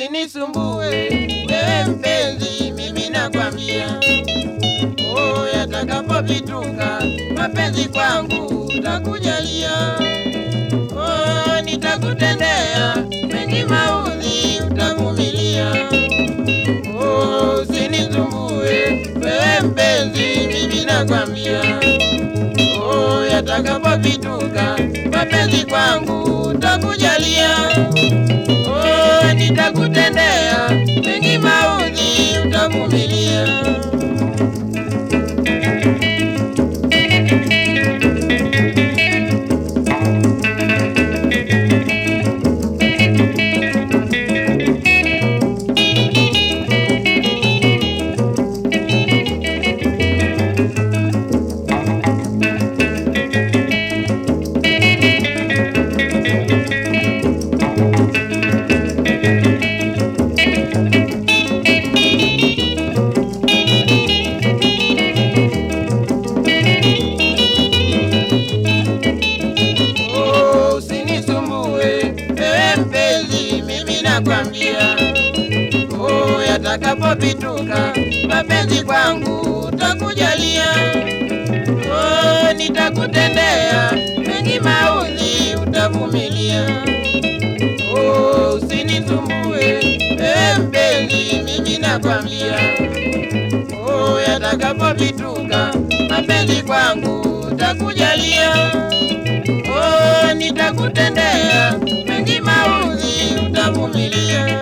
usinisumbue wewe mpenzi, mimi nakwambia, oh, yatakapopituka mapenzi kwangu utakujalia, oh, nitakutendea mengi maudhi utavumilia, oh, usinisumbue wewe mpenzi, mimi nakwambia, oh, yatakapopituka mapenzi kwangu utakujalia Oh, nitakutendea mengi maudhi utavumilia. Oh, usinisumbue wewe mpenzi, mimi nakwambia, oh, yatakapopituka mapenzi kwangu utakujalia, oh, nitakutendea mengi maudhi utavumilia. Oh, usinisumbue wewe mpenzi, mimi nakwambia, oh, yatakapopituka mapenzi kwangu utakujalia Oh, nitakutendea mengi maudhi utavumilia.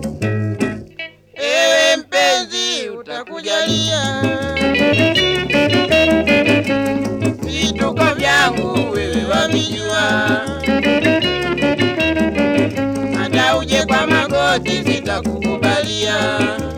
Ewe mpenzi, utakujalia vituko vyangu, wewe wavijua, hata uje kwa magoti sitakukubalia.